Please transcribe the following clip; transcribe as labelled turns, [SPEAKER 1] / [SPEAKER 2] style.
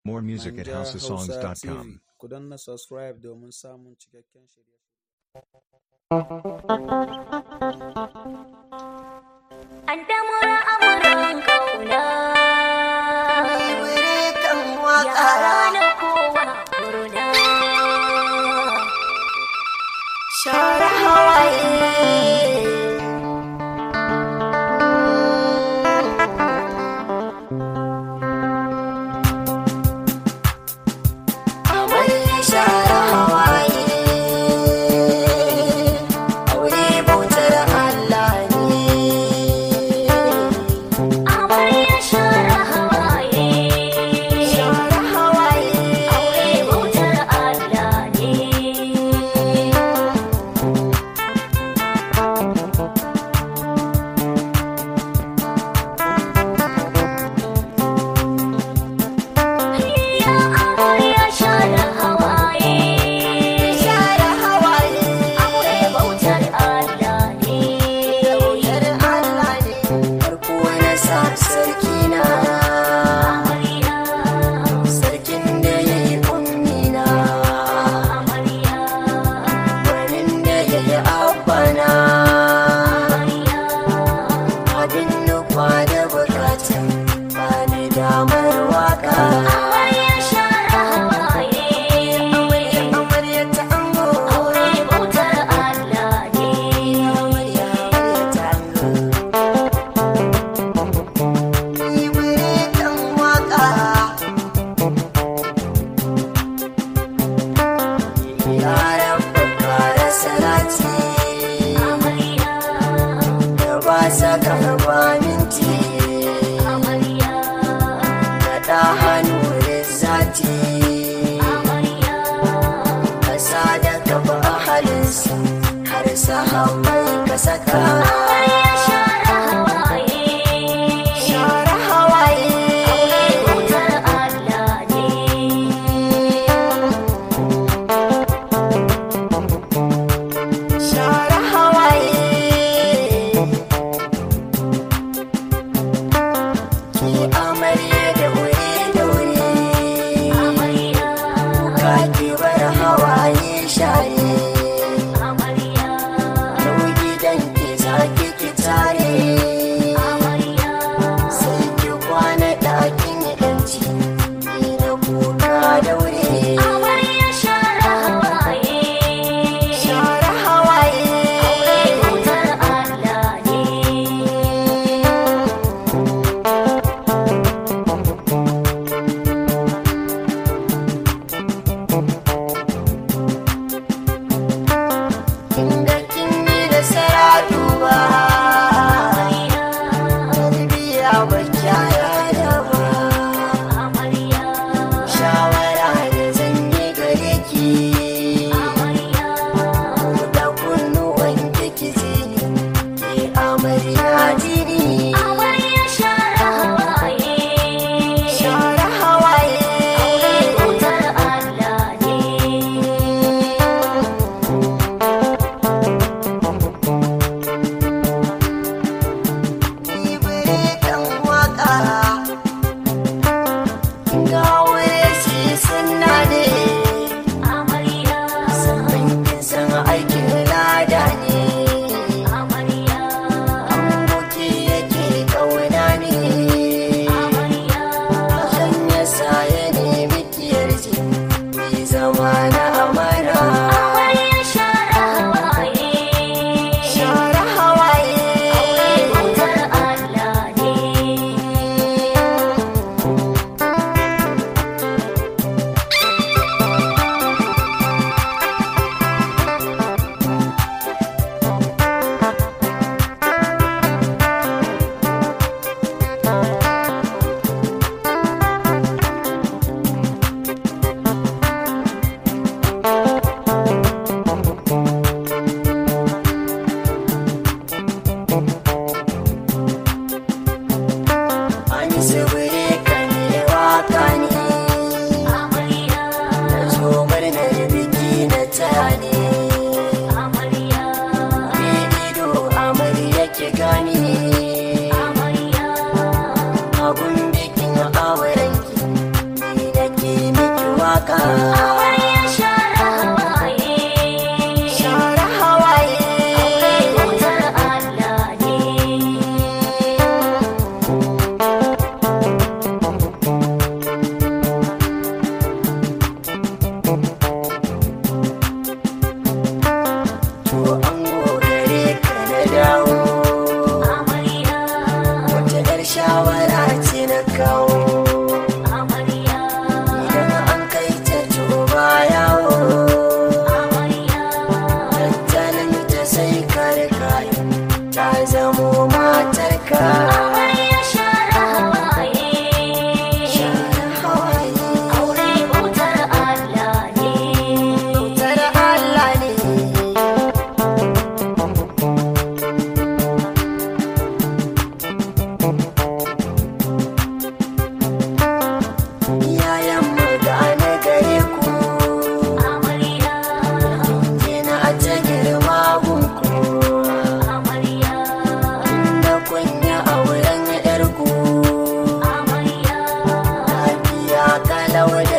[SPEAKER 1] More music at
[SPEAKER 2] Manja Hausa
[SPEAKER 1] houseofsongs.com.
[SPEAKER 2] TV. Ku danna subscribe domin samun cikakken shirye
[SPEAKER 3] An damura amuran kauna Yara na kowa kurna Share hawaye Amarya share hawaye Aure bautar Allah ne Amarya share hawaye Share hawaye Aure bautar Allah ne Ya amarya share hawaye Share hawaye Aure bautar Allah ne Bautar Allah ne Farko na sa sarki na Amarya Sarkin da ya yi ummina Amarya Gwanin da ya yi abbana Amarya Abin nufa da bukatun ba ni damar waka Amarya share hawaye Amarya ta ango Aure bautar Allah ne Amarya ta ango Ni wuri kan waka Yaran bakara salati Amarya Da ba sa karba minti Amarya Da ɗa hannu da zati Amarya Kasa da gaba halinsa Har sahabbai ka saka Amarya share hawaye Share hawaye Aure bautar Allah ne share hawaye ki amarya da wuri da wuri amarya ka ki bar hawaye share amarya yau gidan ki za Amarya share hawaye.
[SPEAKER 1] share hawaye
[SPEAKER 3] Bautar Allah ne.
[SPEAKER 1] to an gogare ka na dawo
[SPEAKER 3] Amarya,
[SPEAKER 1] wata yar shawara ce na kawo
[SPEAKER 3] amarya,
[SPEAKER 1] idan an kai ta to ba yawo
[SPEAKER 3] amarya.
[SPEAKER 1] tattalin ta sai ka rika ta zamo matarka
[SPEAKER 3] Amarya share hawaye.
[SPEAKER 1] share hawaye
[SPEAKER 3] Aure bautar Allah ne.
[SPEAKER 1] Bautar Allah ne Iyayen mu gane gare ku
[SPEAKER 3] Amarya,
[SPEAKER 1] Kina a ta girma gunku
[SPEAKER 3] amarya,
[SPEAKER 1] Da kunya auren yarku
[SPEAKER 3] amarya.
[SPEAKER 1] Lafiya kalau